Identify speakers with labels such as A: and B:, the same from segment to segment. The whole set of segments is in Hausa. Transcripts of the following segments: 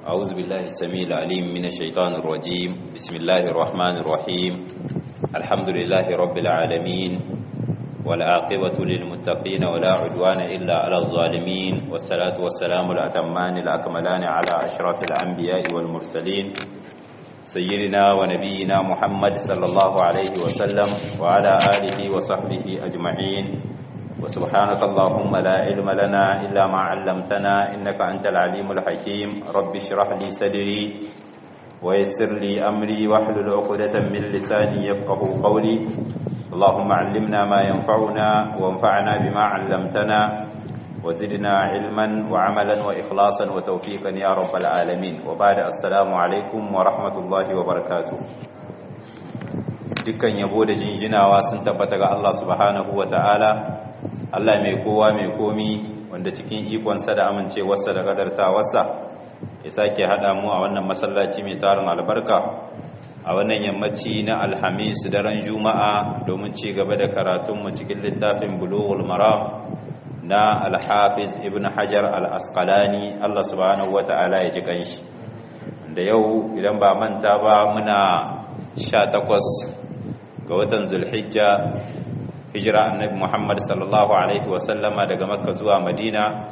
A: أعوذ بالله السميع العليم من الشيطان الرجيم بسم الله الرحمن الرحيم الحمد لله رب العالمين والعاقبة للمتقين ولا عدوان إلا على الظالمين والصلاة والسلام الأتمان الأكملان على أشرف الأنبياء والمرسلين سيدنا ونبينا محمد صلى الله عليه وسلم وعلى آله وصحبه أجمعين وسبحانك اللهم لا علم لنا إلا ما علمتنا إنك أنت العليم الحكيم رب اشرح لي صدري ويسر لي أمري واحلل عقدة من لساني يفقه قولي اللهم علمنا ما ينفعنا وانفعنا بما علمتنا وزدنا علما وعملا وإخلاصا وتوفيقا يا رب العالمين وبعد السلام عليكم ورحمة الله وبركاته dukkan yabo da jinjinawa sun tabbata ga Allah subhanahu wa ta'ala Allah mai kowa mai komi wanda cikin ikonsa da amincewarsa da kadartawarsa ya sake haɗa mu a wannan masallaci mai tarin albarka a wannan yammaci na alhamis daren juma'a domin ci gaba da karatunmu cikin littafin bulughul maram na alhafiz ibn hajar al-asqalani Allah subhanahu wata'ala ya ji kanshi da yau idan ba manta ba muna 18 ga watan zulhijja hijira annabi Muhammad sallallahu alaihi wasallama daga Makka zuwa Madina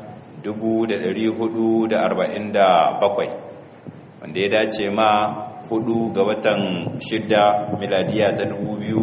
A: 1447 wanda ya dace ma hudu ga watan shidda miladiya ta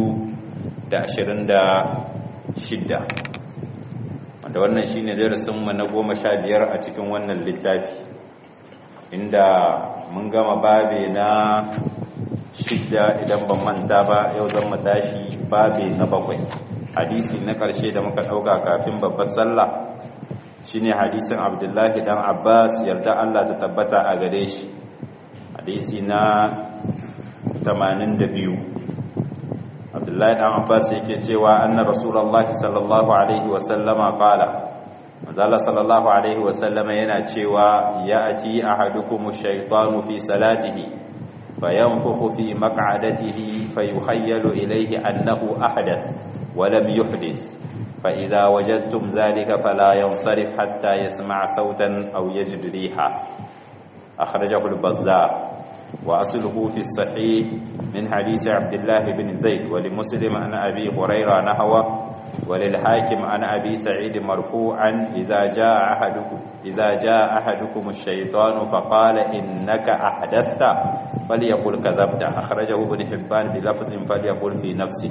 A: 2026 wanda wannan shine darasin mu na 15 a cikin wannan littafi inda mun gama babe na shidda idan ban manta ba yau zan mu tashi babe na bakwai hadisi na ƙarshe da muka ɗauka kafin babbar sallah shine hadisin abdullahi dan abbas yarda allah ta tabbata a gare shi hadisi na 82 abdullahi dan abbas yake cewa anna rasulullahi sallallahu alaihi wasallama qala manzala sallallahu alaihi wasallama yana cewa ya'ti ahadukum ash-shaytanu fi salatihi فينفخ في مقعدته فيخيل إليه أنه أحدث ولم يحدث فإذا وجدتم ذلك فلا ينصرف حتى يسمع صوتا أو يجد ريحا أخرجه البزار وأصله في الصحيح من حديث عبد الله بن زيد ولمسلم عن أبي هريرة نحوه وللحاكم عن أبي سعيد مرفوعا إذا جاء أحدكم إذا جاء أحدكم الشيطان فقال إنك أحدثت فليقل كذبت أخرجه ابن حبان بلفظ فليقل في نفسه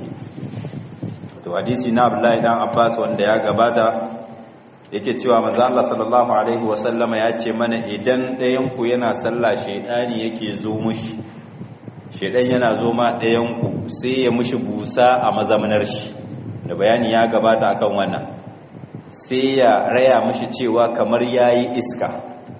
A: to hadisi na Abdullahi dan Abbas wanda ya gabata yake cewa manzo Allah sallallahu alaihi wasallama ya ce mana idan ɗayan ku yana sallah shedani yake zo mushi shedan yana zo ma ɗayan ku sai ya mushi busa a mazamanar shi da bayani ya gabata akan wannan sai ya raya mushi cewa kamar yayi iska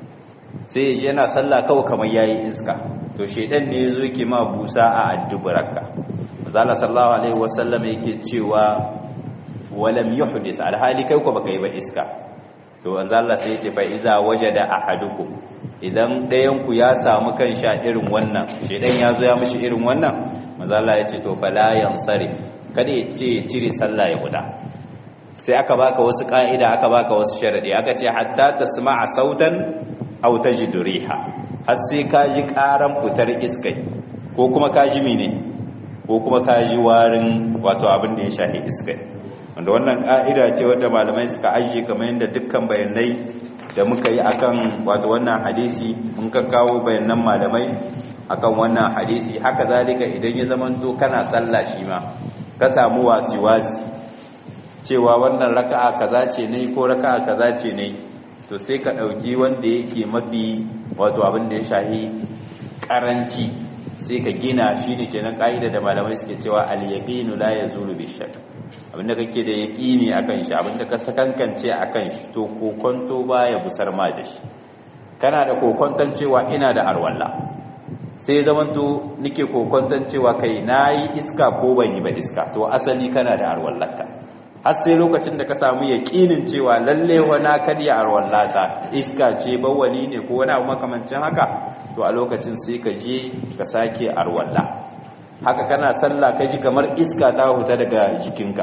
A: sai yana sallah kawai kamar yayi iska to shedan ne yazo yake ma busa a addubaraka manzo sallallahu alaihi wasallam yake cewa walam yuhdis alhali kai ko baka yi ba iska to manzo Allah sai yace fa iza wajada ahadukum idan dayan ku ya samu kan sha irin wannan shedan yazo ya mishi irin wannan manzo Allah yace to fala yansarif kada ya ce cire sallah ya guda sai aka baka wasu ka'ida aka baka wasu sharadi aka ce hatta tasma'a sautan aw tajidu riha har sai ka ji karan fitar iskai ko kuma ka ji mene ko kuma ka ji warin wato abin da ya shahi iskai wanda wannan ka'ida ce wanda malamai suka ajiye kamar yadda dukkan bayanai da muka yi akan wato wannan hadisi mun ka kawo bayanan malamai akan wannan hadisi haka zalika idan ya zamanto kana sallah shi ma ka samu wasi-wasi cewa wannan raka'a kaza ce ne ko raka'a kaza ce ne to sai ka ɗauki wanda yake mafi wato abin da ya shahi ƙaranci sai ka gina shi ne kenan ƙa'ida da malamai suke cewa al-yaqinu la yazulu bishak abinda kake da yaqini akan shi abinda ka sakankance akan shi to kokonto baya busar ma da shi kana da kokonton cewa ina da arwalla sai zamanto nike kokonton cewa kai nayi iska ko ban yi ba iska to asali kana da arwallaka har sai lokacin da ka samu yaƙinin cewa lalle wana karya arwallata iska ce bawali ne ko wani abu makamancin haka to a lokacin sai ka je ka sake arwalla haka kana sallah ka ji kamar iska ta huta daga jikinka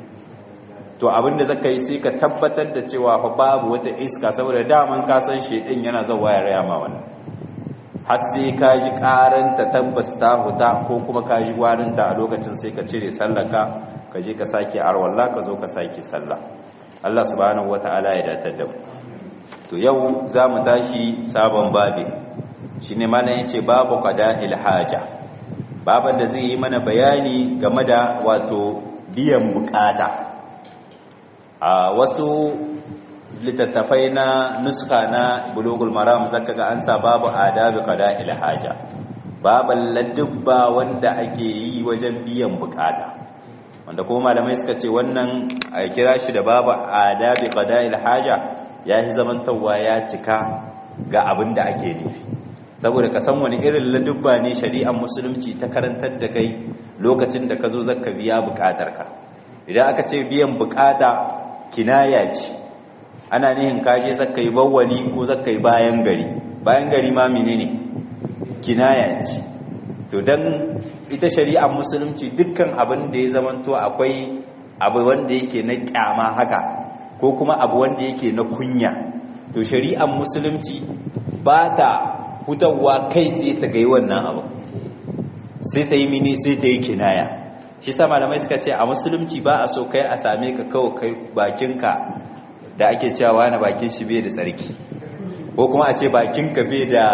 A: to abinda zaka yi sai ka tabbatar da cewa fa babu wata iska saboda daman ka san shedin yana zawa ya raya ma wannan har sai ka ji karanta tabbas ta huta ko kuma ka ji warinta a lokacin sai ka cire sallaka ka je ka sake arwalla ka zo ka sake sallah Allah subhanahu wata'ala ya datar da mu to yau za mu tashi sabon babi shine mana yace babu qada'il haja baban da zai yi mana bayani game da wato biyan bukata a wasu littattafai na nuska na bulugul maram zaka ga an sa babu adabi qada'il haja baban ladubba wanda ake yi wajen biyan bukata wanda kuma malamai suka ce wannan a kira shi da babu adabi qada'il haja ya yi zamantawa ya cika ga abin da ake nufi saboda ka san wani irin ladubba ne shari'ar musulunci ta karantar da kai lokacin da ka zo zaka biya bukatarka idan aka ce biyan bukata kinaya ce ana nihin kaje zaka yi bawwali ko zaka yi bayan gari bayan gari ma menene kinaya ce to dan ita shari'ar musulunci dukkan abin da ya zamanto akwai abu wanda yake na kyama haka ko kuma abu wanda yake na kunya to shari'ar musulunci ba ta hutawa kai tsaye ta gai wannan abu sai ta yi mini sai ta yi kinaya shi sa malamai suka ce a musulunci ba a so kai a same ka kawo kai bakinka da ake cewa na bakin shi bai da tsarki ko kuma a ce bakinka bai da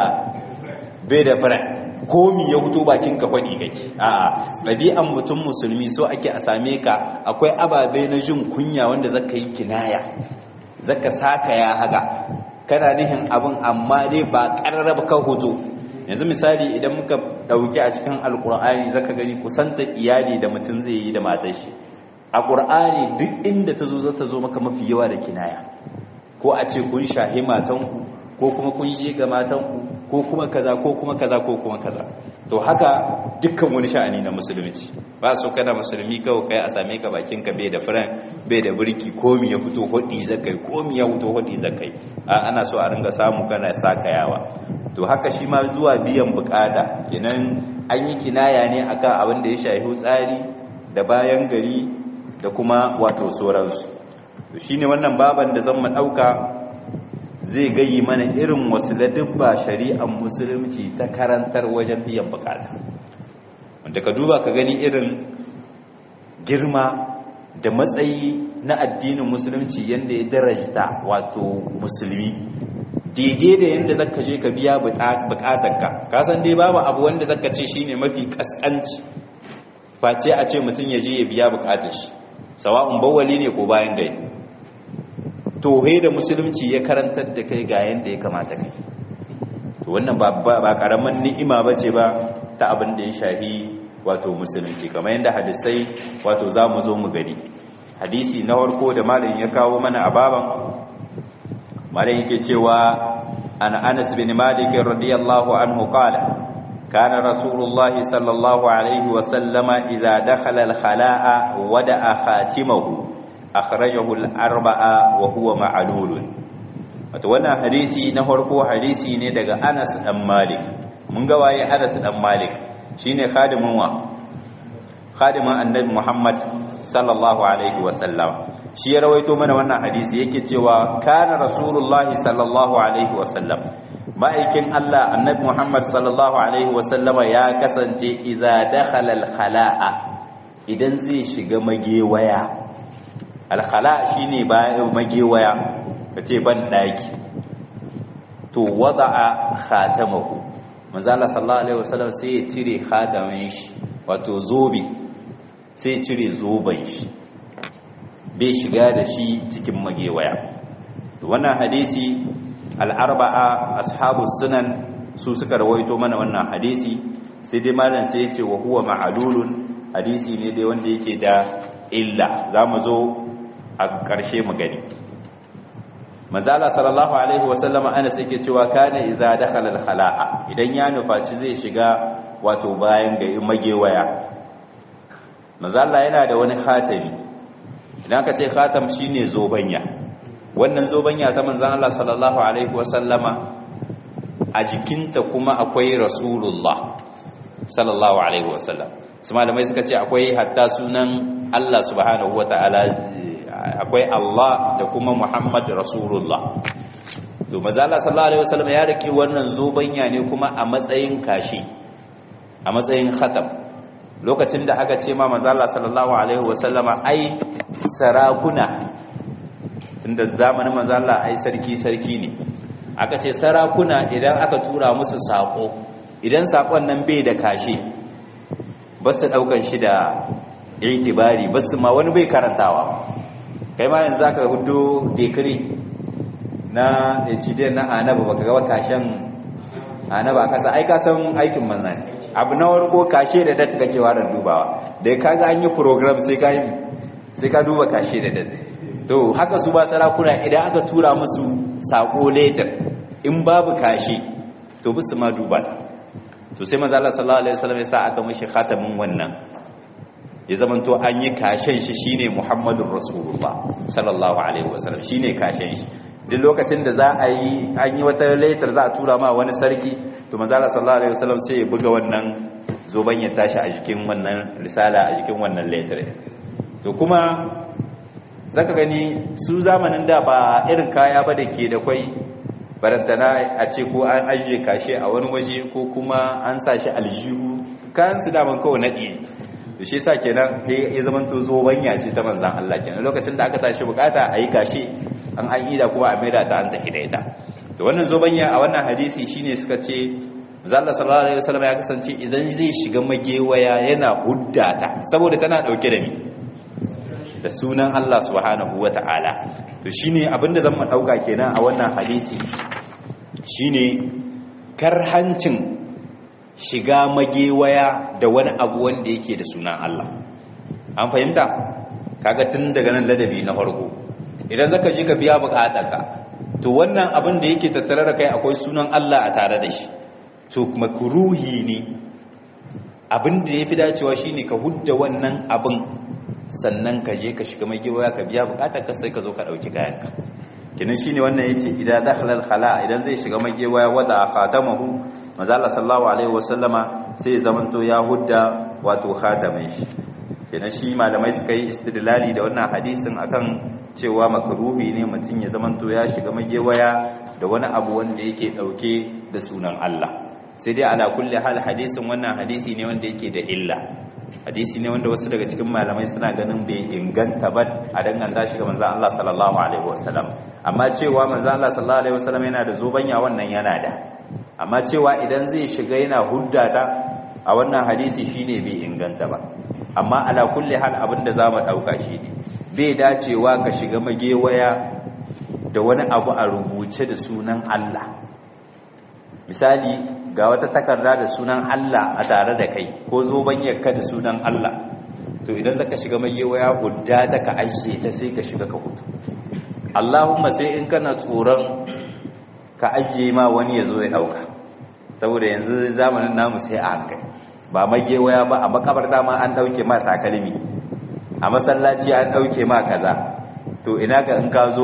A: bai da fara komi ya huto bakinka faɗi kake a'a ɗabi'an mutum musulmi so ake a same ka akwai ababe na jin kunya wanda zaka yi kinaya zaka saka ya haka kana nihin abin amma dai ba ƙararraba ka hoto yanzu misali idan muka ɗauki a cikin alƙur'ani zaka gani kusanta iyali da mutum zai yi da matar shi a ƙur'ani duk inda ta zo za ta zo maka mafi yawa da kinaya ko a ce kun shahi matanku ko kuma kun je ga matanku ko kuma kaza ko kuma kaza ko kuma kaza to haka dukkan wani sha'ani na musulunci ba so kana musulmi kawai kai a same ka bakin ka bai da furan bai da burki komi ya fito hodi zakai komi ya fito hodi zakai a ana so a ringa samu kana sakayawa to haka shi ma zuwa biyan bukata kenan an yi kinaya ne akan abin da ya shafi tsari da bayan gari da kuma wato sauransu to shine wannan baban da zan mu dauka zai gayi mana irin wasu ladubba shari'ar musulunci ta karantar wajen biyan bukata wanda ka duba ka gani irin girma da matsayi na addinin musulunci yadda ya darajta wato musulmi daidai da yadda zaka je ka biya bukatarka ka san dai babu abu wanda zaka ce shine mafi kaskanci face a ce mutum ya je ya biya bukatar shi sawa'un bawali ne ko bayan gari tohe da musulunci ya karantar da kai ga yadda ya kamata kai to wannan ba karaman ni'ima ba ce ba ta abin da ya shahi wato musulunci kamar yadda hadisai wato za mu zo mu gani hadisi na farko da malin ya kawo mana a baban malin yake cewa an anas bin malik radiyallahu anhu qala كان رسول الله صلى الله عليه وسلم إذا دخل الخلاء ودع خاتمه akhrajahu al-arba'a wa huwa ma'lul wato wannan hadisi na farko hadisi ne daga Anas dan Malik mun ga waye Anas dan Malik shine khadimin wa khadimin annabi Muhammad sallallahu alaihi wa sallam shi ya rawaito mana wannan hadisi yake cewa kana rasulullah sallallahu alaihi wa sallam ma'aikin Allah annabi Muhammad sallallahu alaihi wa sallama ya kasance idza dakhala al-khala'a idan zai shiga magewaya alkhala shine bayan magewaya kace ban daki to wada'a khatamahu manzo Allah sallallahu alaihi wasallam sai ya cire khatamin shi wato zobe sai ya cire zoben shi bai shiga da shi cikin magewaya to wannan hadisi al-arba'a ashabu sunan su suka rawaito mana wannan hadisi sai dai malam sai ya ce wa huwa ma'lulun hadisi ne dai wanda yake da illa zamu zo a ƙarshe mu gani manzala sallallahu alaihi wasallama ana yake cewa kana idza dakhala al-khala'a idan ya nufaci zai shiga wato bayan ga magewaya manzala yana da wani khatami idan ka ce khatam shine zobanya wannan zobanya ta manzon Allah sallallahu alaihi wasallama a jikinta kuma akwai rasulullah sallallahu alaihi wasallam su malamai suka ce akwai hatta sunan Allah subhanahu wataala akwai Allah da kuma Muhammad Rasulullah to mazala sallallahu alaihi wasallam ya rike wannan zobanya ne kuma a matsayin kashi a matsayin khatam lokacin da aka ce ma mazala sallallahu alaihi wasallama ai sarakuna tunda zamanin mazala ai sarki sarki ne aka ce sarakuna idan aka tura musu sako idan sakon nan bai da kashi ba su daukan shi da itibari ba su ma wani bai karantawa kai ma yanzu aka hudu dekiri na hdn na anaba baka ga kashen anaba kasa ai ka san aikin manzan abu na warko kashe da dat kake warar dubawa da kaga an yi program sai ka sai ka duba kashe da dat to haka su ba sarakuna idan aka tura musu sako later in babu kashe to bisu ma duba to sai manzo Allah sallallahu alaihi wasallam ya sa aka mishi khatamin wannan ya zamanto an yi kashen shi shine Muhammadur Rasulullah sallallahu alaihi wasallam shine kashen shi duk lokacin da za a yi an yi wata laitar za a tura ma wani sarki to manzala sallallahu alaihi wasallam sai ya buga wannan zoban ya tashi a jikin wannan risala a jikin wannan laitar to kuma zaka gani su zamanin da ba irin kaya ba da ke da kwai barantana a ce ko an ajiye kashe a wani waje ko kuma an sa shi aljihu kayan su daman kawai naɗi to shi sa kenan ya zama to zobanya ce ta manzan Allah kenan lokacin da aka tashi bukata a yi kashe an an ida kuma a maida ta an tafi da ita to wannan zobanya a wannan hadisi shine suka ce zalla sallallahu alaihi wasallam ya kasance idan zai shiga magewaya yana huddata saboda tana dauke da ni da sunan Allah subhanahu wataala to shine abinda zan mu dauka kenan a wannan hadisi shine karhancin shiga magewaya da wani abu wanda yake da sunan Allah an fahimta kaga tun daga nan ladabi na farko idan zaka je ka biya bukatarka to wannan abin da yake tattare da kai akwai sunan Allah a tare da shi to makruhi ne abin da yafi dacewa shine ka hudda wannan abin sannan ka je ka shiga magewaya ka biya bukatarka sai ka zo ka dauki kayanka kinan shine wannan yace idan dakhala al-khala idan zai shiga magewaya wada khatamahu manzo Allah sallallahu alaihi wasallama sai zamanto ya hudda wato khatamin shi kenan shi malamai suka yi istidlali da wannan hadisin akan cewa makruhi ne mutum ya zamanto ya shiga magewaya da wani abu wanda yake dauke da sunan Allah sai dai ala kulli hal hadisin wannan hadisi ne wanda yake da illa hadisi ne wanda wasu daga cikin malamai suna ganin bai inganta ba a danganta shi ga manzon Allah sallallahu alaihi wasallam amma cewa manzon Allah sallallahu alaihi wasallam yana da zobanya wannan yana da amma cewa idan zai shiga yana huddata a wannan hadisi shine bai inganta ba amma ala kulli hal abinda zamu dauka shine bai dacewa ka shiga magewaya da wani abu a rubuce da sunan Allah misali ga wata takarda da sunan Allah a tare da kai ko zobanyarka da sunan Allah to idan zaka shiga magewaya huddata ka ajiye ta sai ka shiga ka hutu Allahumma sai in kana tsoron ka ajiye ma wani ya zo ya dauka saboda yanzu zamanin namu sai a hankali ba magewaya ba a makabarta ma an dauke ma takalmi a masallaci an dauke ma kaza to ina ga in ka zo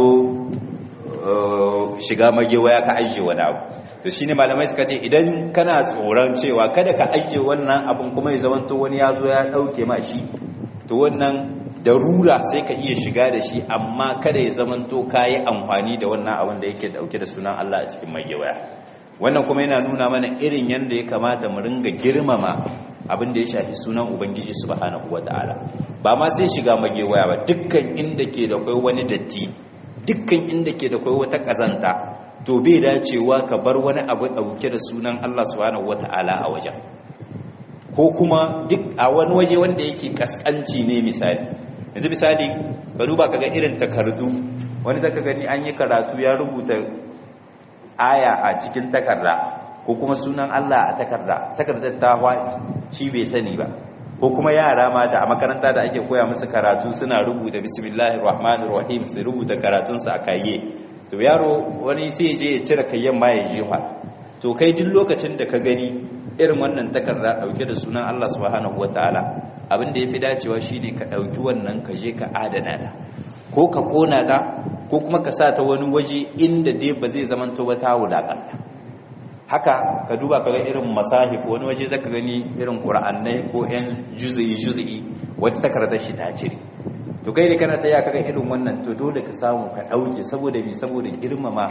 A: shiga magewaya ka ajiye wani abu to shine malamai suka ce idan kana tsoron cewa kada ka ajiye wannan abun kuma ya zamanto wani ya zo ya dauke ma shi to wannan darura sai ka iya shiga da shi amma kada ya zamanto kayi amfani da wannan abin da yake dauke da sunan Allah a cikin magewaya wannan kuma yana nuna mana irin yanda ya kamata mu ringa girmama abin da ya shafi sunan ubangiji subhanahu wataala ba ma sai shiga magewaya ba dukkan inda ke da kai wani datti dukkan inda ke da kai wata kazanta to bai dacewa ka bar wani abu dauke da sunan Allah subhanahu wataala a wajen ko kuma duk a wani waje wanda yake kaskanci ne misali yanzu misali ka duba kaga irin takardu wani zaka gani an yi karatu ya rubuta aya a cikin takarda ko kuma sunan Allah a takarda takardar ta hwaɗi shi bai sani ba ko kuma yara mata a makaranta da ake koya musu karatu suna rubuta bismillahir rahmanir rahim su rubuta karatun su a kayye to yaro wani sai je ya cire kayyen ma ya jefa to kai duk lokacin da ka gani irin wannan takarda dauke da sunan Allah subhanahu wataala abin da yafi dacewa shine ka dauki wannan ka je ka adana ta ko ka kona ta ko kuma ka sa ta wani waje inda dai ba zai zamanto ba ta wulakanta haka ka duba kaga irin masahif wani waje zaka gani irin qur'annai ko yan juz'i juz'i wata takardar shi ta cire to kai da kana ta ya kaga irin wannan to dole ka samu ka dauke saboda me saboda girmama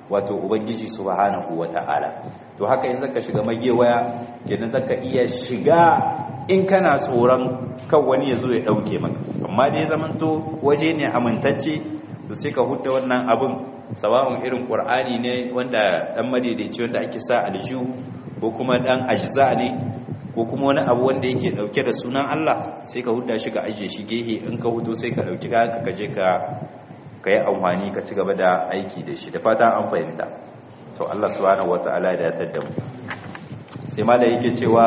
A: wato ubangiji subhanahu wata'ala to haka in zaka shiga magewaya kenan zaka iya shiga in kana tsoron kan wani ya zo ya dauke maka amma dai zamanto waje ne amintacce to sai ka hudda wannan abin sawa'un irin qur'ani ne wanda dan madaidaici wanda ake sa aljihu ko kuma dan ajza ne ko kuma wani abu wanda yake dauke da sunan Allah sai ka hudda shi ka ajiye shi gehe in ka hudo sai ka dauki ka ka je ka kai amfani ka ci gaba da aiki da shi da fata an fahimta to Allah subhanahu wataala ya datar da mu sai malai yake cewa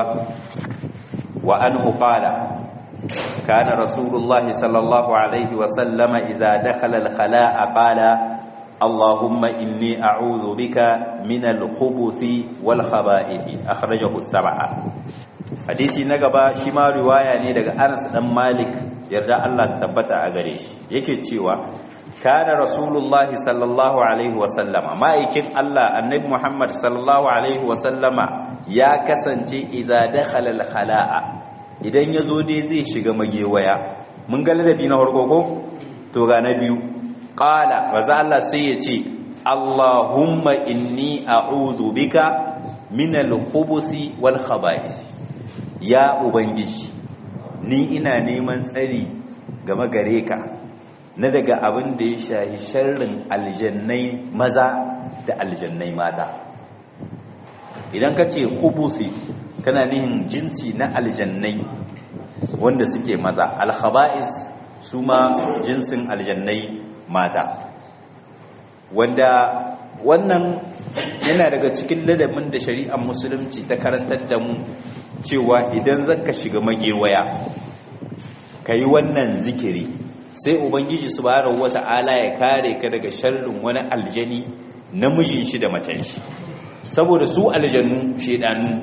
A: wa anhu qala kana rasulullahi sallallahu alaihi wa sallama idza dakhala al-khala'a qala اللهم إني أعوذ بك من الخبث والخبائث أخرجه السبعة hadisi na gaba shi ma riwaya ne daga Anas dan Malik yarda Allah tabbata a gare shi yake cewa kana rasulullah sallallahu alaihi wa sallama ma'aikin Allah annabi Muhammad sallallahu alaihi wa sallama ya kasance idza dakhala al-khala'a idan yazo dai zai shiga magewaya mun ga ladabi na farko ko to ga na biyu qala maza Allah sai ya ce Allahumma inni a'udhu bika min al-khubuthi wal khaba'ith ya ubangiji ni ina neman tsari game gare ka na daga abin da ya shahi sharrin aljannai maza da aljannai mata idan ka ce khubuthi kana nihin jinsi na aljannai wanda suke maza al-khaba'is su ma jinsin aljannai mata wanda wannan yana daga cikin ladabin da shari'ar musulunci ta karantar da mu cewa idan zaka shiga magewaya yi wannan zikiri sai ubangiji subhanahu wata'ala ya kare ka daga sharrin wani aljani namijin shi da macen shi saboda su aljannu shedanu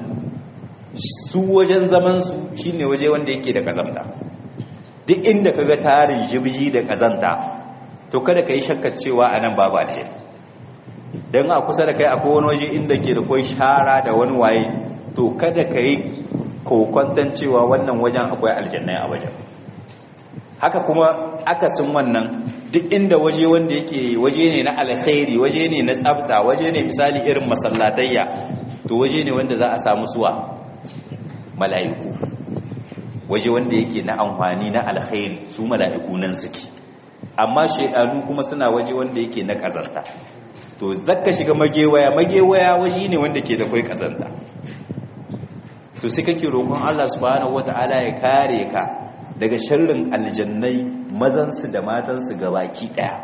A: su wajen zaman su shine waje wanda yake da kazamta duk inda kaga tarin jibji da kazanta to kada ka yi shakkar cewa a nan babu alheri don a kusa da kai akwai wani waje inda ke da kwai shara da wani waye to kada ka yi kokwantan cewa wannan wajen akwai aljannai a wajen haka kuma akasin wannan duk inda waje wanda yake waje ne na alkhairi waje ne na tsafta waje ne misali irin masallatayya to waje ne wanda za a samu suwa mala'iku waje wanda yake na amfani na alkhairi su mala'iku nan suke amma shaidanu kuma suna waje wanda yake na kazanta to zakka shiga magewaya magewaya waje ne wanda ke da kai kazanta to sai kake roƙon Allah subhanahu wata'ala ya kare ka daga sharrin aljannai mazansu da matansu gabaki daya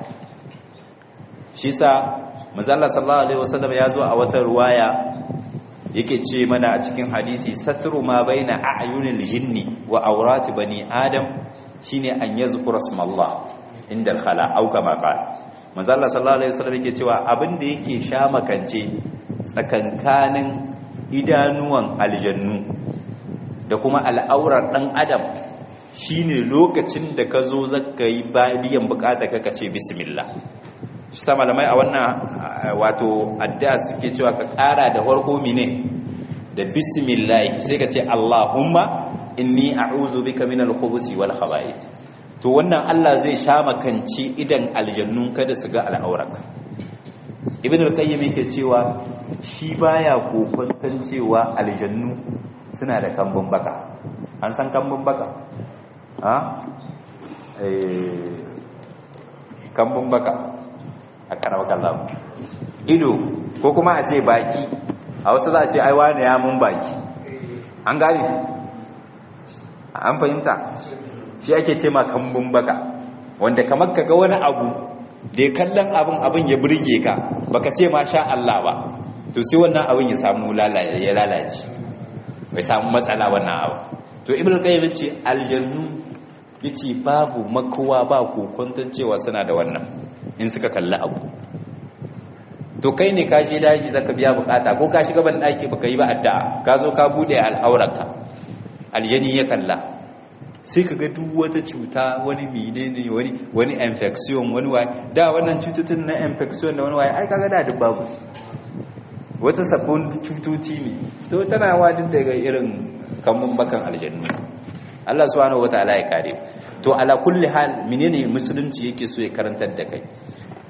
A: shi sa manzo Allah sallallahu alaihi wasallam ya zo a wata ruwaya yake ce mana a cikin hadisi satru ma baina a'yunil jinni wa awrati bani adam shine an yazkura smallah inda al-khala au kama qala manzo Allah sallallahu alaihi wasallam yake cewa abin da yake sha makance tsakankanin idanuwan aljannu da kuma al'aurar dan adam shine lokacin da ka zo zaka yi biyan bukata ka ce bismillah shi sa malamai a wannan wato addu'a suke cewa ka kara da farko mine da bismillah sai ka ce Allahumma inni a'udhu bika minal khubuthi wal khaba'ith to wannan Allah zai sha makanci idan aljannun kada su ga al'auraka ibn al-qayyim yake cewa shi baya kokontan cewa aljannu suna da kambun baka an san kambun baka ha eh kambun baka a karawakan lamu ido ko kuma a ce baki a wasu za a ce aiwa ne ya mun baki an gane an fahimta shi ake ce ma kambun baka wanda kamar ka ga wani abu da ya kallon abin abin ya birge ka baka ce ma sha Allah ba to sai wannan abin ya samu ya lalace bai samu matsala wannan abu to ibn qayyim ce aljannu yace babu makowa ba kokonton cewa suna da wannan in suka kalli abu to kai ne ka je daji zaka biya bukata ko ka shiga ban daki baka yi ba addu'a ka zo ka bude al'aurarka aljani ya kalla sai ka ga duk wata cuta wani menene wani wani infection wani waye da wannan cututun na infection da wani waye ai kaga da duk babu wata sabbin cutoci ne to tana wadin daga irin kamun bakan aljannu Allah subhanahu wataala ya kare to ala kulli hal menene musulunci yake so ya karantar da kai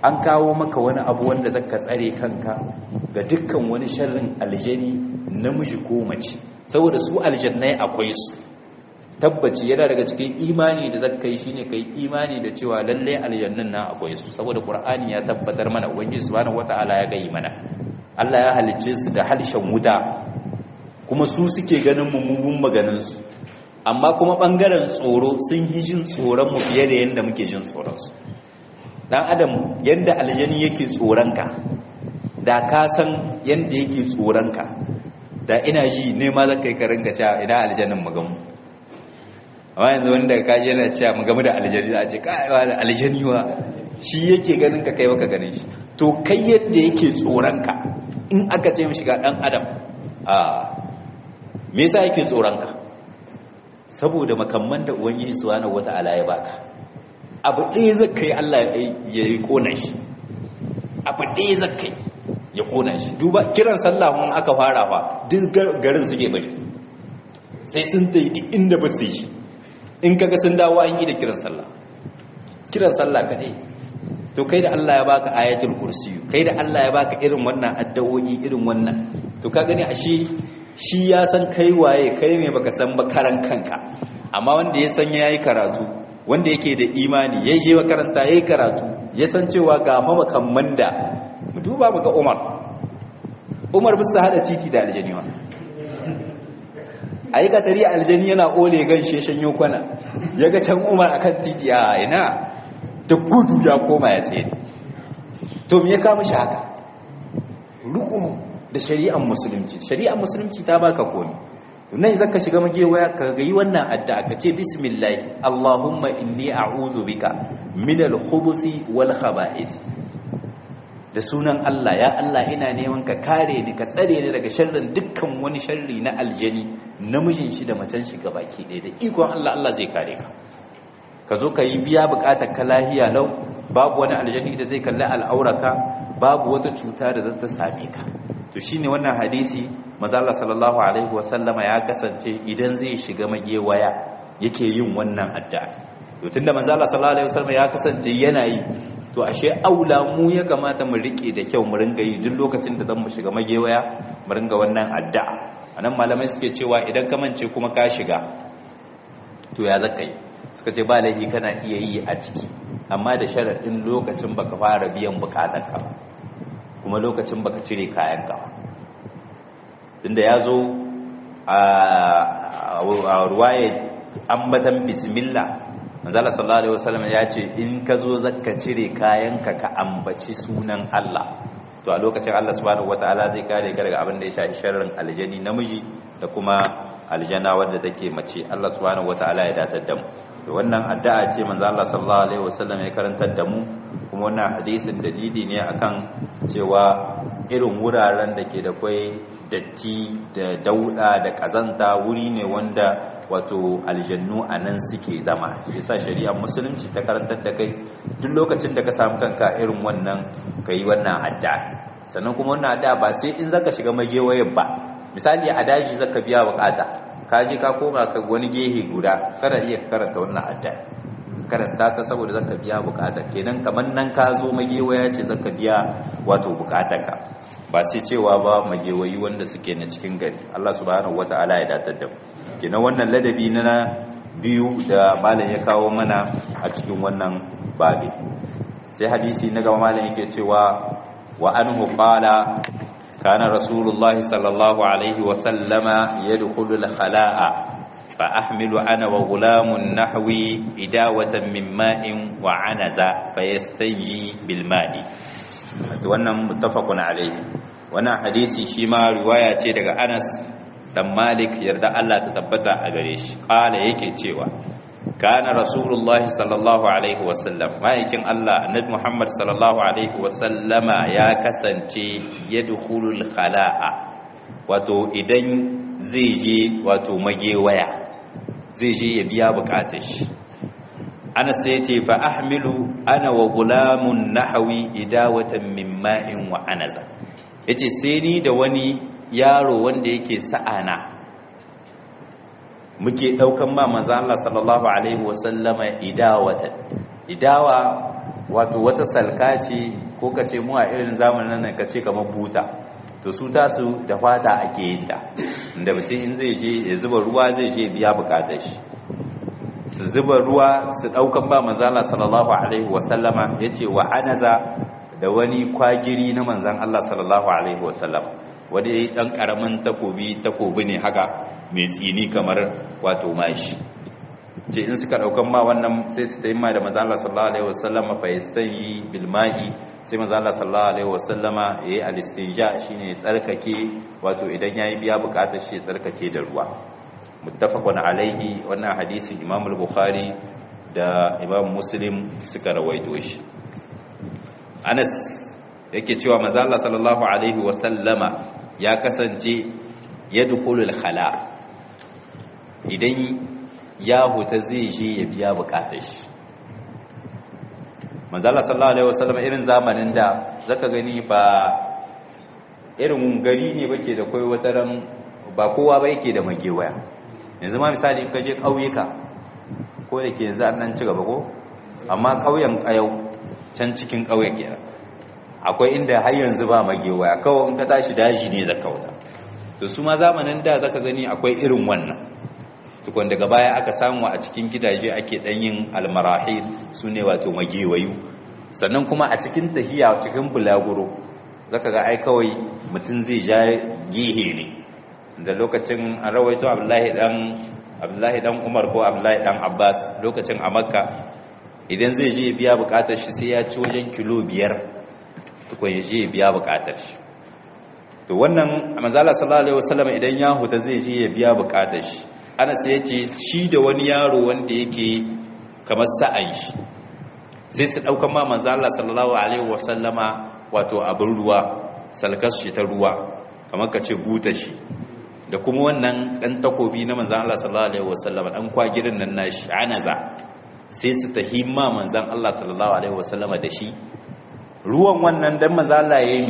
A: an kawo maka wani abu wanda zaka tsare kanka ga dukkan wani sharrin aljani namiji ko mace saboda su aljannai akwai su tabbaci yana daga cikin imani da zaka yi shine kai imani da cewa lalle aljannan nan akwai su saboda qur'ani ya tabbatar mana ubangiji subhanahu wataala ya gayi mana Allah ya halicce su da halshen wuta kuma su suke ganin mummugun maganin su amma kuma bangaren tsoro sun yi jin tsoron mu fiye da yanda muke jin tsoron su dan adam yanda aljani yake tsoron ka da ka san yanda yake tsoron ka da ina ji ne ma zaka yi ka ringa cewa ina aljannin magamu amma yanzu wanda ka je yana cewa mu game da aljani za a ce kai wa aljani wa shi yake ganin ka kai baka ganin shi to kai yadda yake tsoron ka in aka ce mishi ga dan adam a me yasa yake tsoron ka saboda makamman da ubangiji subhanahu wataala ya baka abu ɗaya zakai Allah ya yi kona shi abu ɗaya zakai ya kona shi duba kiran sallah mun aka fara fa duk garin suke bari sai sun tayi duk inda ba su yi in kaga sun dawo an yi da kiran sallah kiran sallah kadai to kai da Allah ya baka ayatul kursi kai da Allah ya baka irin wannan addu'o'i irin wannan to ka gani ashe shi ya san kai waye kai ne baka san ba karan kanka amma wanda ya san yayi karatu wanda yake da imani ya je makaranta yayi karatu ya san cewa ga mamakan da mu duba mu ga Umar Umar bisa hada titi da aljaniwa a yi katari aljani yana ole gan sheshen yokwana ya ga can umar akan titi a ina da gudu ya koma ya tsaye to me ya kama shi haka ruku da shari'ar musulunci shari'ar musulunci ta baka komi to nan zaka shiga magewaya ka ga yi wannan addu'a ka ce bismillah allahumma inni a'udhu bika min al-khubuthi wal khaba'ith da sunan Allah ya Allah ina neman ka kare ni ka tsare ni daga sharrin dukkan wani sharri na aljani namijin shi da macen shi baki ɗaya da ikon Allah Allah zai kare ka ka zo ka yi biya bukatar ka lahiya lau babu wani aljani da zai kalli al'auraka babu wata cuta da zata same ka to shine wannan hadisi manzo Allah sallallahu alaihi wasallama ya kasance idan zai shiga magewaya yake yin wannan addu'a to tunda manzo Allah sallallahu alaihi wasallama ya kasance yana yi to ashe aula mu ya kamata mu rike da kyau mu ringa yi duk lokacin da zan mu shiga magewaya mu ringa wannan addu'a anan malamai suke cewa idan ka mance kuma ka shiga to ya zaka yi suka ce ba laifi kana iya yi a ciki amma da sharaɗin lokacin baka fara biyan bukatarka kuma lokacin baka cire kayanka tunda ya zo a ruwaye ambatan bismillah manzala sallallahu alaihi wasallam ya ce in ka zo zaka cire kayanka ka ambaci sunan Allah to a lokacin Allah subhanahu wataala zai kare ka daga abin da ya shafi sharrin aljani namiji da kuma aljana wadda take mace Allah subhanahu wataala ya datar da mu to wannan addu'a ce manzo Allah sallallahu alaihi wasallam ya karantar da mu kuma wannan hadisin dalili ne akan cewa irin wuraren da ke da kwai datti da dauda da kazanta wuri ne wanda wato aljannu a nan suke zama yasa shari'ar musulunci ta karantar da kai duk lokacin da ka samu kanka irin wannan ka yi wannan addu'a sannan kuma wannan addu'a ba sai in zaka shiga magewayen ba misali a daji zaka biya bukata ka je ka koma ka wani gehe guda kada iya karanta wannan addu'a karanta ta saboda zaka biya bukata kenan kaman nan ka zo magewaya ce zaka biya wato bukatarka ba sai cewa ba magewayi wanda suke na cikin gari Allah subhanahu wataala ya datar da mu kenan wannan ladabi na biyu da malam ya kawo mana a cikin wannan babi sai hadisi na gaba malam yake cewa wa anhu qala kana rasulullahi sallallahu alaihi wa sallama yadkhulu al-khala'a فأحمل أنا وغلام نحوي إداوة من ماء وعنزة فيستنجي بالماء wannan muttafaqun alaihi wannan hadisi shi ma riwaya ce daga Anas dan Malik yarda Allah ta tabbata a gare shi kala yake cewa kana rasulullah sallallahu alaihi wasallam ma'aikin Allah annabi Muhammad sallallahu alaihi wasallama ya kasance yadkhulul khala'a wato idan zai je wato magewaya zai je ya biya bukatar shi ana sai ce fa ahmilu ana wa gulamun nahawi idawatan min ma'in wa anaza yace sai ni da wani yaro wanda yake sa'ana muke daukan ma manzo Allah sallallahu alaihi wasallama idawatan idawa wato wata salka ce ko ka ce mu a irin zamanin nan ka ce kamar buta to su tasu da fata ake yin ta inda mutum in zai je ya zuba ruwa zai je biya bukatar shi su zuba ruwa su daukan ba manzala sallallahu alaihi wasallama ya ce wa anaza da wani kwagiri na manzan Allah sallallahu alaihi wasallam wanda ya yi ɗan ƙaramin takobi takobi ne haka mai tsini kamar wato mashi ce in suka ɗaukan ma wannan sai su taimma da manzan Allah sallallahu alaihi wasallama fa yastayi bil ma'i sai manzan Allah sallallahu alaihi wasallama yayi al-istinja shine tsarkake wato idan yayi biya bukatar shi tsarkake da ruwa muttafaqun alaihi wannan hadisi Imam al-Bukhari da Imam Muslim suka rawaito shi Anas yake cewa manzo Allah sallallahu alaihi wa sallama ya kasance yadkhulul khala idan ya huta zai je ya biya bukatar shi manzo Allah sallallahu alaihi wa sallama irin zamanin da zaka gani ba irin gari ne bake da kai wataran ba kowa ba yake da magewaya yanzu ma misali in ka je kauyuka ko da ke yanzu an nan ci gaba ko amma kauyen kayau can cikin kauye kenan akwai inda har yanzu ba magewaya kawai in ka tashi daji ne zaka wuta to su ma zamanin da zaka gani akwai irin wannan tukun daga baya aka samu a cikin gidaje ake dan yin almarahil sune wato magewayu sannan kuma a cikin tahiya cikin bulaguro zaka ga ai kawai mutum zai ja gihe ne da lokacin an rawaito Abdullahi dan Abdullahi dan Umar ko Abdullahi dan Abbas lokacin a Makka idan zai je biya bukatar shi sai ya ci wajen kilo biyar tukun ya je biya bukatar shi to wannan manzala sallallahu alaihi wasallam idan ya huta zai je ya biya bukatar shi ana sai ya ce shi da wani yaro wanda yake kamar sa'an shi sai su daukan ma manzala sallallahu alaihi wasallama wato abin ruwa salkas shi ta ruwa kamar ka ce buta shi da kuma wannan dan takobi na manzan Allah sallallahu alaihi wasallama dan kwagirin nan nashi anaza sai su tahimma manzan Allah sallallahu alaihi wasallama da shi ruwan wannan dan manzan Allah yayi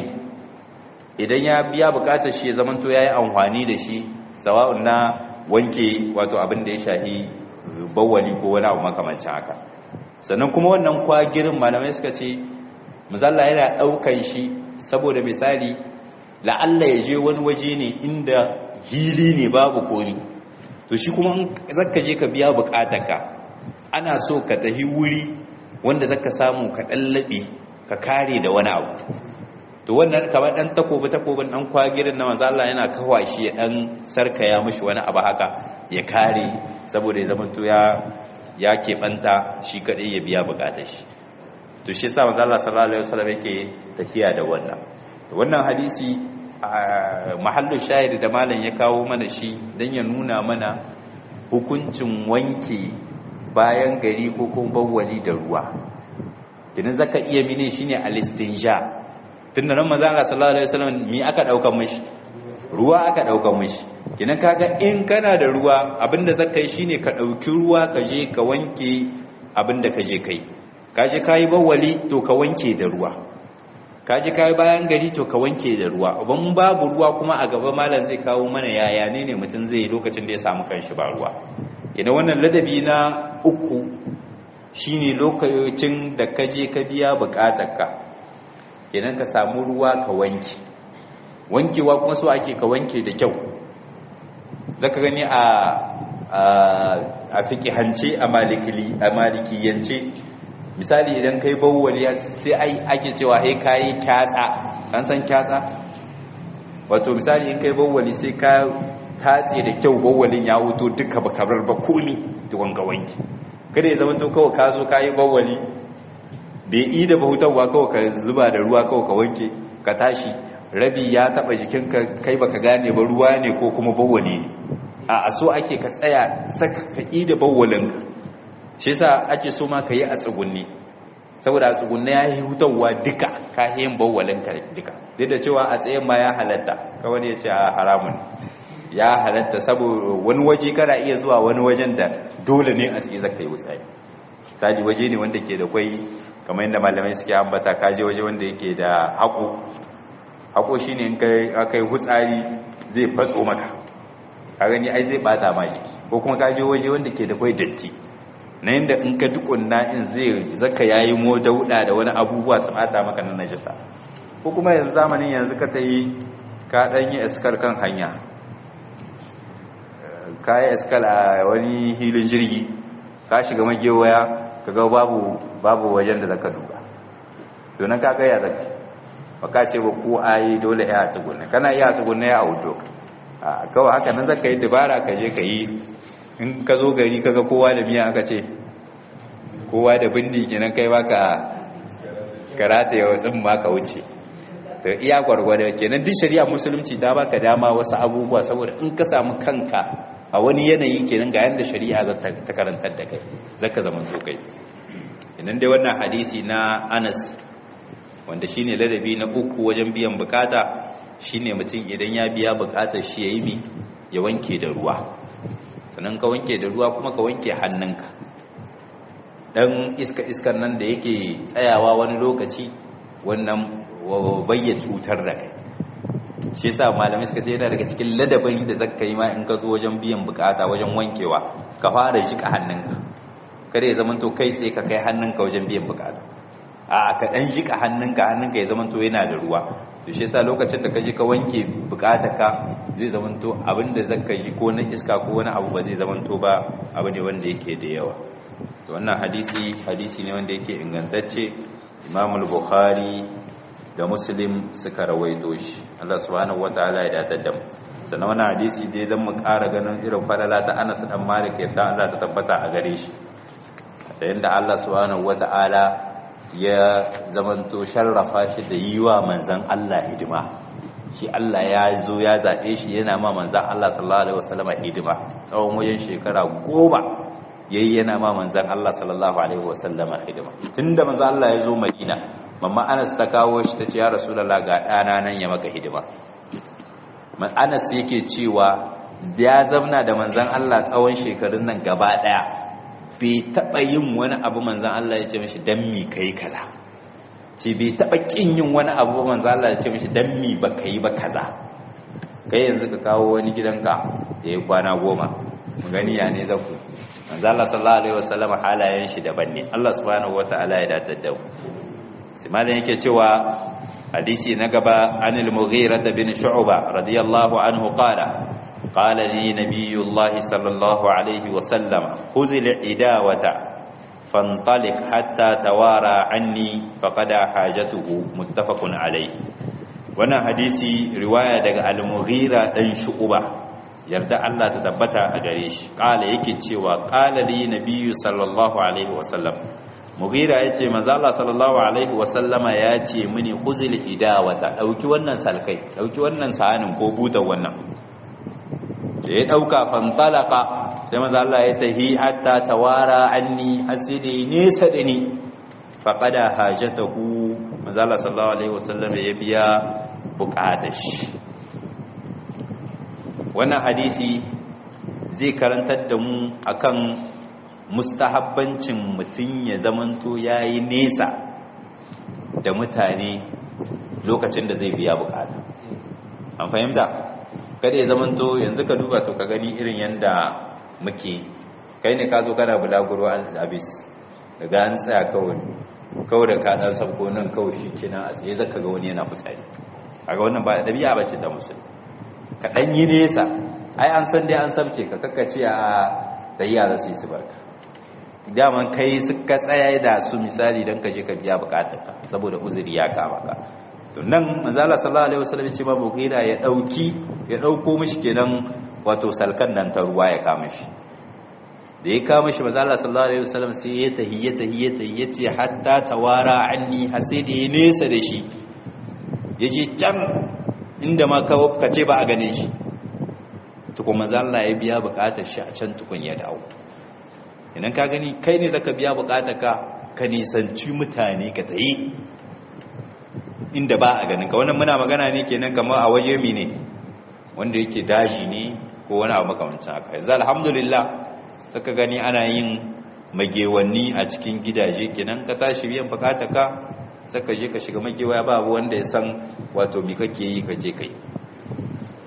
A: idan ya biya bukatar shi ya zamanto yayi amfani da shi sawa'un na wanke wato abin da ya shahi bawali ko wani abu makamancin haka sannan kuma wannan kwagirin malamai suka ce mazalla yana daukan shi saboda misali la'alla ya je wani waje ne inda hili ne babu komi to shi kuma zaka je ka biya bukatarka ana so ka tahi wuri wanda zaka samu ka dallabe ka kare da wani abu to wannan kamar dan takobi takobin dan kwagirin na manzo Allah yana kawa shi ya dan sarkaya mishi wani abu haka ya kare saboda ya zamanto ya ya keɓanta shi kadai ya biya bukatar shi to shi yasa manzo Allah sallallahu alaihi wasallam yake tafiya da wannan to wannan hadisi mahallu shahid da malam ya kawo mana shi dan ya nuna mana hukuncin wanke bayan gari ko kuma bawwali da ruwa kidan zaka iya mine shine al-istinja tunda nan manzo Allah sallallahu alaihi wasallam mi aka daukan mishi ruwa aka daukan mishi kidan kaga in kana da ruwa abinda zaka yi shine ka dauki ruwa ka je ka wanke abinda ka je kai ka je kai bawwali to ka wanke da ruwa ka je kai bayan gari to ka wanke da ruwa ban babu ruwa kuma a gaba malam zai kawo mana yaya ne ne mutum zai yi lokacin da ya samu kanshi ba ruwa idan wannan ladabi na uku shine lokacin da ka je ka biya bukatarka kenan ka samu ruwa ka wanke wankewa kuma so ake ka wanke da kyau zaka gani a a fiqihance a malikili a malikiyance misali idan kai bawwali sai ai ake cewa hey kai kyatsa an san kyatsa wato misali in kai bawwali sai ka tatse da kyau bawwalin ya wuto duka ba kabar ba komi da wanga wanki kada ya zama to kawai ka zo ka yi bawwali bai yi da bahutarwa kawai ka zuba da ruwa kawai ka wanke ka tashi rabi ya taba jikinka kai baka gane ba ruwa ne ko kuma bawwali ne a so ake ka tsaya saka ka yi da bawwalinka shi yasa ake so ma ka yi a tsugunni saboda a tsugunni ya yi hutarwa duka ka yi yin bawwalinka duka duk da cewa a tsayen ma ya halatta kawai ya ce a haramun ya halatta saboda wani waje kana iya zuwa wani wajen da dole ne a tsaye zaka yi wutsari sadi waje ne wanda ke da kwai kamar yadda malamai suke ambata kaje waje wanda yake da haƙo haƙo shine in kai akai hutsari zai fatso maka ka gani ai zai bata ma jiki ko kuma kaje waje wanda ke da kwai datti na yadda in ka tukunna in zai zaka yayi mo dauda da wani abubuwa su bata maka na najasa ko kuma yanzu zamanin yanzu ka ta yi ka dan yi iskar kan hanya ka yi iskar a wani hilin jirgi ka shiga magewaya ka ga babu babu wajen da zaka duba to nan ka ga ya zaka baka ce ba ko ayi dole ya tsugunna kana iya tsugunna ya auto a kawai haka nan zaka yi dabara ka je ka yi in ka zo gari kaga kowa da miya aka ce kowa da bindi kenan kai baka karata ya wasu ma ka wuce to iya gwargwada kenan duk shari'a musulunci ta baka dama wasu abubuwa saboda in ka samu kanka a wani yanayi kenan ga yanda shari'a za ta karantar da kai zaka zama to kai idan dai wannan hadisi na Anas wanda shine ladabi na uku wajen biyan bukata shine mutum idan ya biya bukatar shi yayi mi ya wanke da ruwa sannan ka wanke da ruwa kuma ka wanke hannunka dan iska iskan nan da yake tsayawa wani lokaci wannan bayya cutar da kai shi yasa malamai suka ce yana daga cikin ladabin da zaka yi ma in ka zo wajen biyan bukata wajen wankewa ka fara jika hannunka kada ya zama to kai sai ka kai hannunka wajen biyan bukata a ka dan jika hannunka hannunka ya zama to yana da ruwa to shi yasa lokacin da ka je ka wanke ka zai zama to abinda zaka ji ko na iska ko wani abu ba zai zama to ba abu ne wanda yake da yawa to wannan hadisi hadisi ne wanda yake ingantacce Imam al-Bukhari da Muslim suka rawaito shi Allah subhanahu wataala ya datar da mu sannan wannan hadisi dai zan mu ƙara ganin irin falala ta Anas dan Malik yadda Allah ta tabbata a gare shi da yanda Allah subhanahu wataala ya zamanto sharrafa shi da yi wa manzan Allah hidima shi Allah ya zo ya zaɓe shi yana ma manzan Allah sallallahu alaihi wasallama hidima tsawon wajen shekara goma yayi yana ma manzan Allah sallallahu alaihi wasallama hidima tunda manzan Allah ya zo Madina mamma Anas ta kawo shi tace ya Rasulullah ga ɗana nan ya maka hidima man Anas yake cewa ya zamna da manzan Allah tsawon shekarun nan gaba ɗaya bai taɓa yin wani abu manzan Allah ya ce mashi don mi ka yi kaza ce bai taɓa ƙin yin wani abu manzan Allah ya ce mashi don mi ba ka yi ba kaza kai yanzu ka kawo wani gidanka da ya kwana goma mu gani ya ne zaku manzan Allah sallallahu alaihi wasallam halayen shi daban ne Allah subhanahu wataala ya datar da mu sai malam yake cewa hadisi na gaba anil mughira bin shu'ba radiyallahu anhu qala قال لي نبي الله صلى الله عليه وسلم خذ العداوة فانطلق حتى توارى عني فقد حاجته متفق عليه wannan hadisi riwaya daga al-mughira dan shu'ba yarda Allah ta tabbata a gare shi kala yake cewa qala li nabiyyu sallallahu alaihi wasallam mughira yace manzo Allah sallallahu alaihi wasallama yace mini khuzil idawata dauki wannan salkai dauki wannan sahanin ko butan wannan da ya ɗauka fantalaka sai maza Allah ya tahi hatta tawara anni hasidi nesa da ni faƙada hajjatahu maza Allah sallallahu Alaihi wasallam ya biya buƙatar shi wannan hadisi zai karantar da mu akan mustahabbancin mutum ya zamanto ya yi nesa da mutane lokacin da zai biya buƙata an fahimta? kada ya zamanto yanzu ka duba to ka gani irin yanda muke kai ne ka zo kana bulaguro an abis daga an tsaya kawai kawai da ka dan sabko nan kawai shi kenan a tsaye zaka ga wani yana fitsari kaga wannan ba dabi'a bace ta musulmi ka dan yi nesa ai an san dai an sabke ka kakkace a dayya za su yi su barka daman kai suka tsaya da su misali dan ka je ka biya bukatarka saboda uzuri ya kama ka to nan manzala sallallahu alaihi wasallam ce babu gida ya dauki ya dauko mishi kenan wato salkan nan ta ruwa ya kama shi da ya kama shi manzala sallallahu alaihi wasallam sai ya tahiyya tahiyya tahiyya ce hatta tawara anni har sai da ya nesa da shi yaje can inda ma ka ce ba a gane shi tukun manzala ya biya bukatar shi a can tukun ya dawo idan ka gani kai ne zaka biya bukatar ka ka nisanci mutane ka tayi inda ba a ganin ka wannan muna magana ne kenan kamar a waje mi ne wanda yake daji ne ko wani abu makamancin haka yanzu alhamdulillah saka gani ana yin magewanni a cikin gidaje kenan ka tashi biyan bukata ka saka je ka shiga magewaya ba wanda ya san wato mi kake yi ka je kai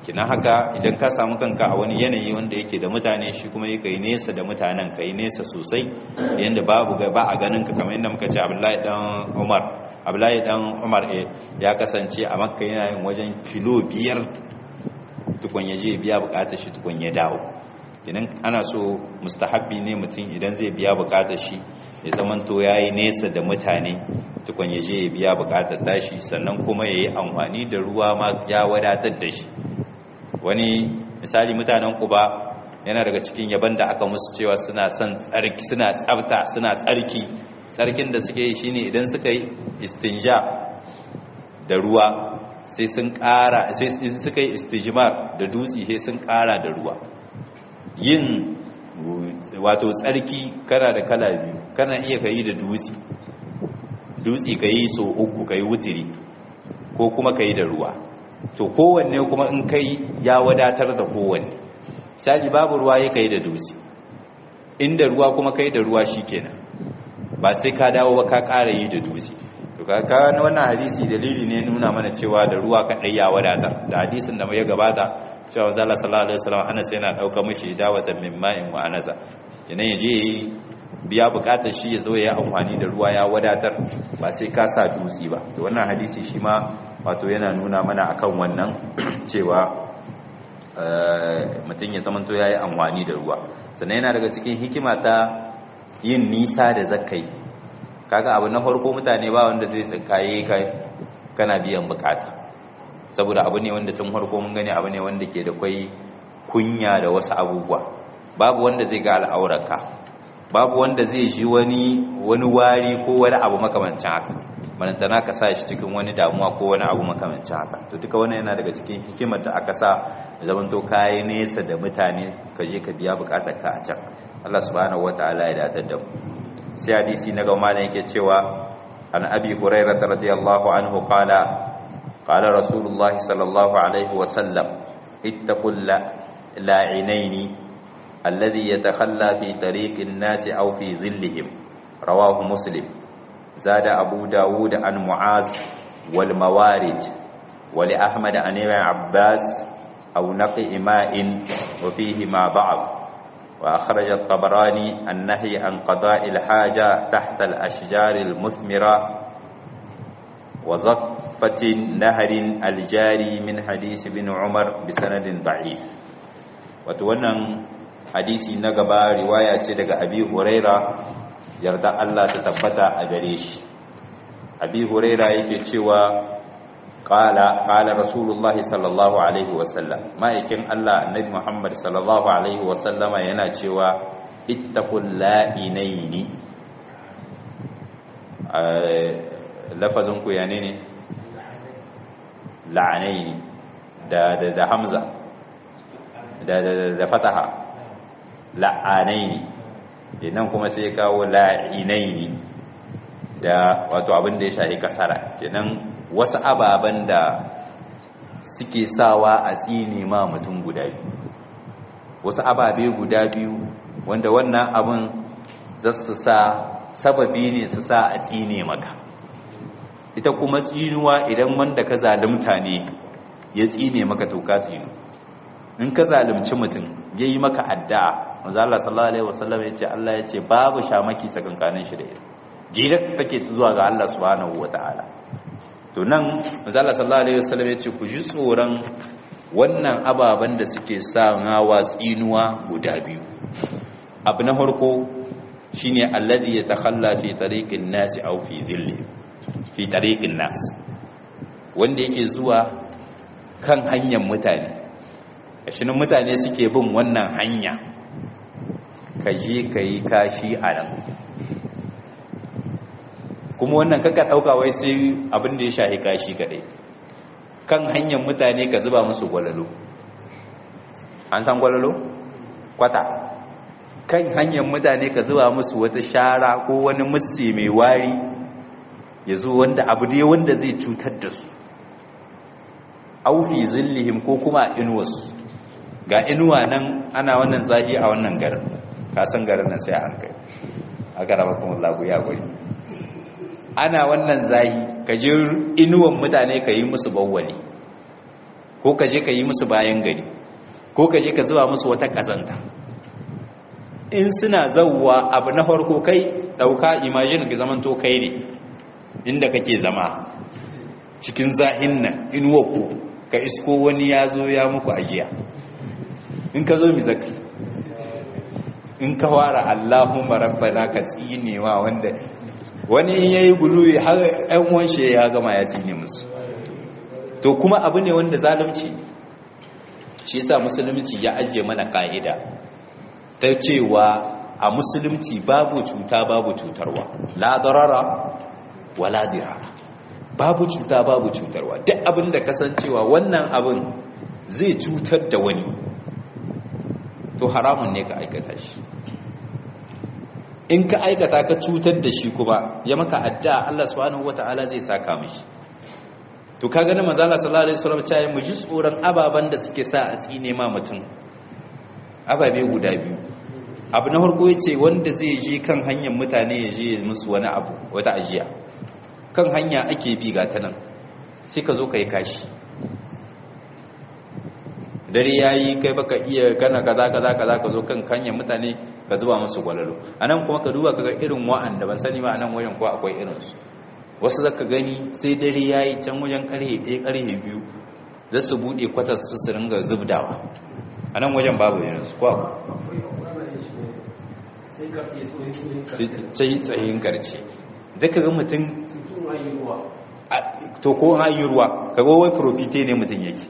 A: kina haka idan ka samu kanka a wani yanayi wanda yake da mutane shi kuma yake nesa da mutanen ka yi nesa sosai yanda babu ba a ganin ka kamar yadda muka ce Abdullahi dan Umar Abdullahi dan Umar ya kasance a Makka yana yin wajen kilo biyar tukun ya je biya bukatar shi tukun ya dawo kinan ana so mustahabbi ne mutum idan zai biya bukatar shi ya zamanto yayi nesa da mutane tukun ya je ya biya bukatar tashi sannan kuma ya yi amfani da ruwa ma ya wadatar da shi wani misali mutanen kuba yana daga cikin yaban da aka musu cewa suna son tsarki suna tsafta suna tsarki tsarkin da suke yi shine idan suka yi istinja da ruwa sai sun ƙara sai suka yi istijmar da dutse sai sun ƙara da ruwa yin wato tsarki kana da kala biyu kana iya kayi da dutse dutse kayi so uku kayi wutiri ko kuma kayi da ruwa to kowanne kuma in kai ya wadatar da kowanne misali babu ruwa ya kai da dutse inda ruwa kuma kai da ruwa shikenan ba sai ka dawo ba ka ƙara yi da dutse to ka na wannan hadisi dalili ne nuna mana cewa da ruwa kaɗai ya wadatar da hadisin da ya gabata cewa zala sallallahu alaihi wasallam anas yana ɗauka mishi dawatan min ma'in wa anaza yana ya je biya bukatar shi ya zo ya amfani da ruwa ya wadatar ba sai ka sa dutse ba to wannan hadisi shi ma wato yana nuna mana akan wannan cewa mutum ya zamanto ya yi amfani da ruwa sannan yana daga cikin hikima ta yin nisa da zakai kaga abu na farko mutane ba wanda zai tsinkaye kai kana biyan bukata saboda abu ne wanda tun farko mun gani abu ne wanda ke da kwai kunya da wasu abubuwa babu wanda zai ga al'aurarka babu wanda zai ji wani wani wari ko wani abu makamancin haka manantana ka sa shi cikin wani damuwa ko wani abu makamancin haka to duka wannan yana daga cikin hikimar da aka sa zaman to kayi nesa da mutane ka je ka biya bukatar ka a can Allah subhanahu wataala ya datar da mu sai hadisi na gaba da yake cewa an abi hurairah radiyallahu anhu qala qala rasulullah sallallahu alaihi wa sallam ittaqul la'inaini alladhi yatakhalla fi tariqin nas aw fi zillihim rawahu muslim zada abu dawud an mu'az wal mawarid wa li ahmad an ibn abbas aw naqi ima'in wa fihi ma da'af وأخرج الطبراني النهي عن قضاء الحاجة تحت الأشجار المثمرة وزفة نهر الجاري من حديث بن عمر بسند ضعيف وتوانا حديثي نقبا رواية daga أبي هريرة yarda Allah ta tabbata a gare shi abi huraira yake cewa qala qala rasulullah sallallahu alaihi wasallam ma'aikin Allah annabi Muhammad sallallahu alaihi wasallama yana cewa ittaqul la'inaini lafazin ku yane ne la'anaini da da da hamza da da da fataha la'anaini idan kuma sai kawo la'inaini da wato abin da ya shahi kasara kenan wasu ababen da suke sawa a tsini ma mutum guda biyu wasu ababe guda biyu wanda wannan abin za su sa sababi ne su sa a tsine maka ita kuma tsinuwa idan wanda ka zalimta ne ya tsine maka to ka tsinu in ka zalimci mutum ya yi maka addu'a manzo Allah sallallahu alaihi wasallam ya ce Allah ya ce babu shamaki tsakankanin shi da ita direct take zuwa ga Allah subhanahu wataala to nan manzala sallallahu alaihi wasallam yace ku ji tsoron wannan ababan da suke sa ngawa tsinuwa guda biyu abu na farko shine alladhi yatakhalla fi tariqin nas aw fi dhilli fi tariqin nas wanda yake zuwa kan hanyar mutane shinin mutane suke bin wannan hanya ka je ka yi kashi a nan kuma wannan kaka ɗauka wai sai abin da ya shahi kashi kaɗai kan hanyar mutane ka zuba musu gwalalo an san gwalalo? kwata kan hanyar mutane ka zuba musu wata shara ko wani musi mai wari ya zo wanda abu dai wanda zai cutar da su aufi zillihim ko kuma inuwarsu ga inuwa nan ana wannan zahi a wannan garin kasan garin nan sai an kai a garaba kuma lagu ya guri ana wannan zahi ka je inuwan mutane ka yi musu bawwali ko ka je ka yi musu bayan gari ko ka je ka zuba musu wata kazanta in suna zauwa abu na farko kai dauka imagine ka zaman to kai ne inda kake zama cikin zahin nan inuwa ku ka isko wani ya zo ya muku ajiya in ka zo mi zaka in ka wara Allahumma rabbana ka tsinewa wanda wani in yayi guluwi har ɗan uwan shi ya gama ya tsine musu to kuma abu ne wanda zalunci shi yasa musulunci ya ajiye mana ka'ida ta cewa a musulunci babu cuta babu cutarwa la darara wala dirara babu cuta babu cutarwa duk abin da kasancewa wannan abin zai cutar da wani to haramun ne ka aikata shi in ka aikata ka cutar da shi kuma ya maka adda Allah subhanahu wata'ala zai saka mishi to ka gani manzo Allah sallallahu alaihi wasallam cewa mu ji tsoron ababan da suke sa a tsine ma mutum ababe guda biyu abu na farko yace wanda zai je kan hanyar mutane ya je musu wani abu wata ajiya kan hanya ake bi ga ta nan sai ka zo ka yi kashi dare ya yi kai baka iya kana kaza kaza kaza ka zo kan hanyar mutane ka zuba musu gwalalo a nan kuma ka duba kaga irin wa'anda ban sani ba a nan wajen ko akwai irinsu wasu zaka gani sai dare ya yi can wajen karhe ɗaya karhe biyu za su buɗe kwatar su su ringa zubdawa a nan wajen babu irinsu ko sai tsayin karce zaka ga mutum to ko an yi ruwa kaga wai profite ne mutum yake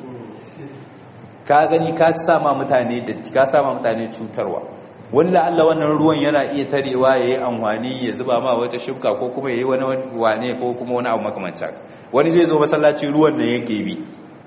A: ka gani ka sama mutane da ka sama mutane cutarwa wanda Allah wannan ruwan yana iya tarewa yayi amfani ya zuba ma wata shibka ko kuma yayi wani wane ko kuma wani abu makamancin haka wani zai zo masallaci ruwan nan yake bi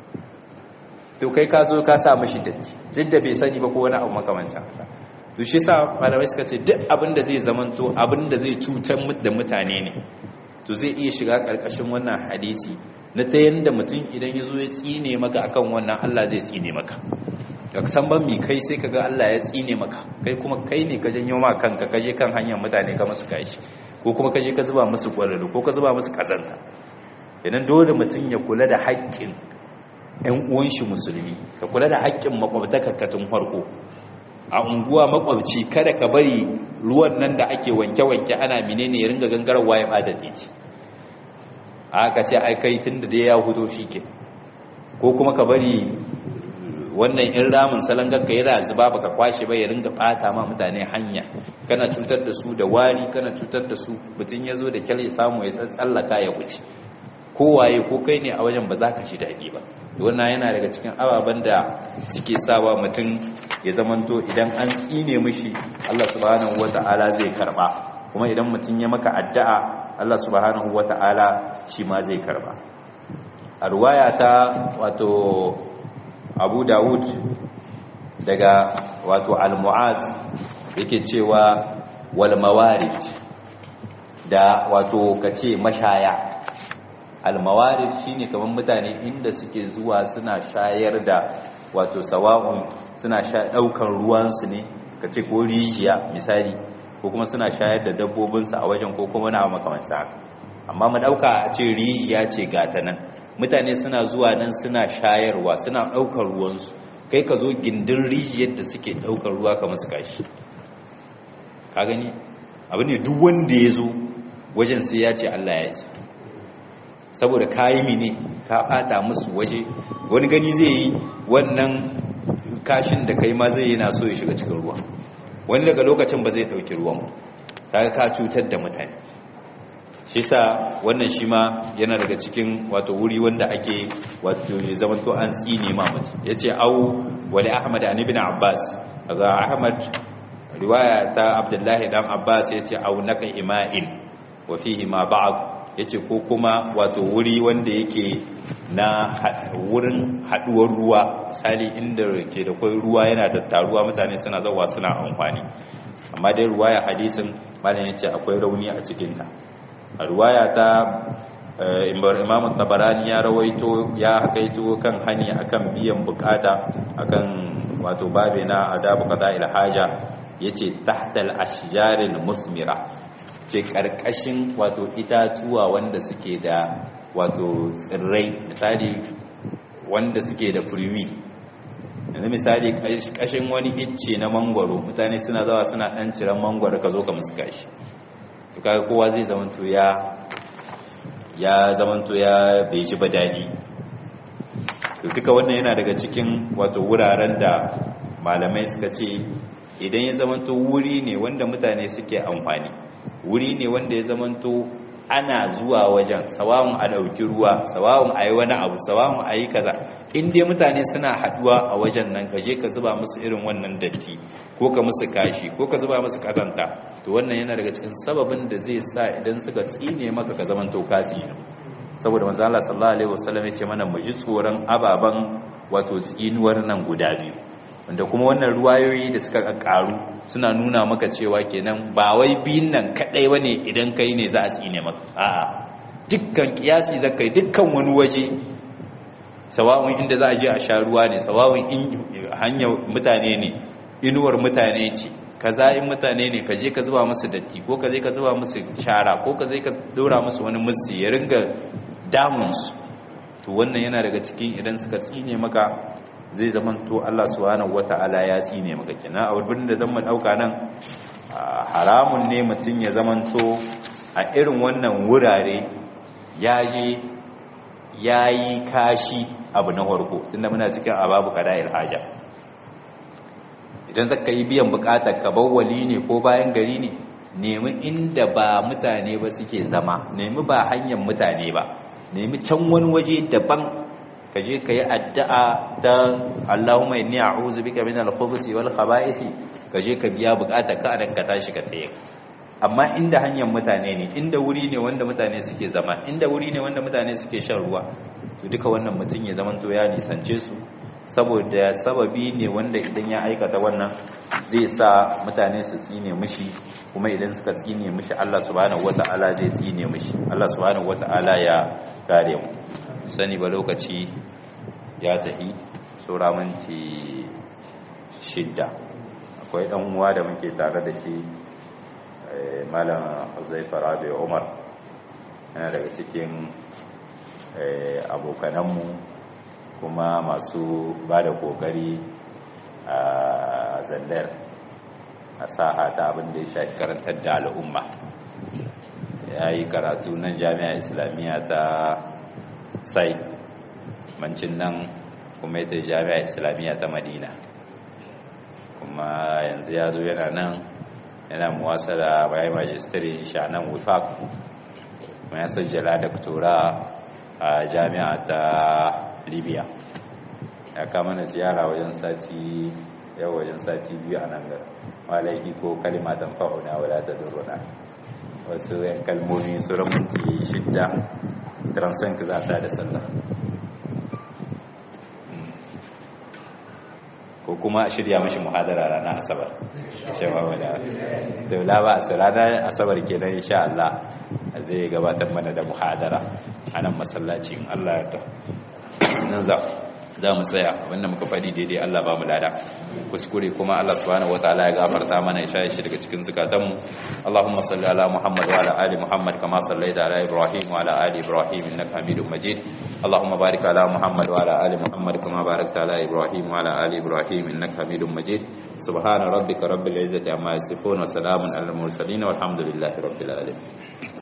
A: to kai ka zo ka sa mishi datti duk da bai sani ba ko wani abu makamancin haka to shi yasa malamai suka ce duk abin da zai zamanto abin da zai cutar da mutane ne to zai iya shiga karkashin wannan hadisi na ta yanda mutum idan ya zo ya tsine maka akan wannan Allah zai tsine maka da san ban mi kai sai kaga Allah ya tsine maka kai kuma kai ne ka janyo ma kanka kaje kan hanyar mutane ka musu kashi ko kuma kaje ka zuba musu kwalalo ko ka zuba musu kazanta idan dole mutum ya kula da haƙƙin ƴan uwan shi musulmi ka kula da haƙƙin makwabtaka tun farko a unguwa makwabci kada ka bari ruwan nan da ake wanke-wanke ana menene ya ringa gangarwa ya bada titi aka ce ai kai tun da dai ya huto shi ke ko kuma ka bari wannan in ramin salangar ka yana zuba baka kwashe ba ya ringa bata ma mutane hanya kana cutar da su da wari kana cutar da su mutum ya zo da kyal ya samu ya tsallaka ya wuce kowaye ko kai ne a wajen ba za ka shi daɗi ba wannan yana daga cikin ababen da suke sawa mutum ya zamanto idan an tsine mishi Allah subhanahu wata'ala zai karba kuma idan mutum ya maka addu'a Allah subhanahu wata'ala shi ma zai karba a ruwaya ta wato Abu Dawud daga wato Al-Mu'az yake cewa wal mawarid da wato kace mashaya almawarid shine kamar mutane inda suke zuwa suna shayar da wato sawa'un suna sha daukan ruwansu ne kace ko rijiya misali ko kuma suna shayar da dabbobinsu a wajen ko kuma na makamancin haka amma mu dauka a ce rijiya ce gata nan mutane suna zuwa nan suna shayarwa suna daukar ruwansu kai ka zo gindin rijiyar da suke daukar ruwa ka musu kashi ka gani abu ne duk wanda ya zo wajen sai ya ce Allah ya isa saboda kayi mine ka bata musu waje wani gani zai yi wannan kashin da kai ma zai yana so ya shiga cikin ruwa wani daga lokacin ba zai dauki ruwan kaga ka cutar da mutane shi sa wannan shi ma yana daga cikin wato wuri wanda ake wato ya zama to an tsine ma mutum yace au wali ahmad an ibn abbas daga ahmad riwaya ta abdullahi dan abbas yace au naka ima'in wa fihi ma ba'd ya ce ko kuma wato wuri wanda yake na wurin haduwar ruwa misali inda ke da kwai ruwa yana tattaruwa mutane suna zauwa suna amfani amma dai ruwaya hadisin malam ya ce akwai rauni a cikinta a ruwaya ta imam tabarani ya rawaito ya hakaito kan hani akan biyan bukata akan wato babe na adabu qada il haja yace tahtal ashjaril musmira ce ƙarƙashin wato itatuwa wanda suke da wato tsirrai misali wanda suke da furwi yanzu misali kashin wani icce na mangwaro mutane suna zawa suna ɗan ciran mangwaro ka zo ka musu kashi to kaga kowa zai zamanto ya ya zamanto ya bai ji ba daɗi to duka wannan yana daga cikin wato wuraren da malamai suka ce idan ya zamanto wuri ne wanda mutane suke amfani wuri ne wanda ya zamanto ana zuwa wajen sawawun a ɗauki ruwa sawawun a yi wani abu sawawun a yi kaza in dai mutane suna haɗuwa a wajen nan ka je ka zuba musu irin wannan datti ko ka musu kashi ko ka zuba musu kazanta to wannan yana daga cikin sababin da zai sa idan suka tsine maka ka zamanto ka tsine saboda manzo Allah sallallahu alaihi wasallam ya ce mana mu ji tsoron ababan wato tsinuwar nan guda biyu wanda kuma wannan ruwayoyi da suka karu suna nuna maka cewa kenan ba wai biyun nan kadai bane idan kai ne za a tsine maka a'a dukkan kiyasi zakai dukkan wani waje sawa'un inda za a je a sha ruwa ne sawa'un in hanyar mutane ne inuwar mutane ce kaza in mutane ne ka je ka zuba musu datti ko ka je ka zuba musu shara ko ka je ka dora musu wani musu ya ringa damunsu to wannan yana daga cikin idan suka tsine maka zai zamanto Allah subhanahu wata'ala ya tsine maka kina a wurin da zan dauka nan haramun ne mutum ya zamanto a irin wannan wurare ya je yayi kashi abu na farko tunda muna cikin ababu qada'il haja idan zaka yi biyan bukatar ka bawwali ne ko bayan gari ne nemi inda ba mutane ba suke zama nemi ba hanyar mutane ba nemi can wani waje daban ka je ka yi addu'a ta Allahumma inni a'udhu bika min al-khubuthi wal khaba'isi ka je ka biya bukatar ka adan ka tashi ka tsaye amma inda hanyar mutane ne inda wuri ne wanda mutane suke zama inda wuri ne wanda mutane suke shan ruwa to duka wannan mutum ya zamanto ya nisance su saboda sababi ne wanda idan ya aikata wannan zai sa mutane su tsine mishi kuma idan suka tsine mishi Allah subhanahu wata'ala zai tsine mishi Allah subhanahu wata'ala ya kare mu sani ba lokaci ya tafi saura minti shidda akwai dan uwa da muke tare da shi malam Huzaifa Rabi Umar yana daga cikin abokananmu kuma masu ba da kokari a zandar a saha ta abin da ya shafi karantar da al'umma ya yi karatu nan jami'a islamiyya ta sai mancin nan kuma ita jami'a islamiyya ta madina kuma yanzu ya zo yana nan yana muwasa da bayan majistare sha nan wifak kuma ya sajjala doktora a jami'a ta libya ya kama na ziyara wajen sati yau wajen sati biyu a nan gara malaiki ko kalimatan fa'una wadda ta duruna wasu yan kalmomi su ramunti shidda transan ka za ta da sallah ko kuma shirya mashi muhadara ranar asabar shawa wadda daula ba a ranar asabar kenan insha Allah zai gabatar mana da muhadara a nan masallacin Allah ya ta nan za za mu tsaya abinda muka faɗi daidai Allah ba mu lada kuskure kuma Allah subhanahu wataala ya gafarta mana ya shaye shi daga cikin zukatanmu Allahumma salli ala Muhammad wa ala ali Muhammad kama sallaita ala Ibrahim wa ala ali Ibrahim innaka Hamidum Majid Allahumma barik ala Muhammad wa ala ali Muhammad kama barakta ala Ibrahim wa ala ali Ibrahim innaka Hamidum Majid subhana rabbika rabbil izzati amma yasifun wa salamun alal mursalin walhamdulillahi rabbil alamin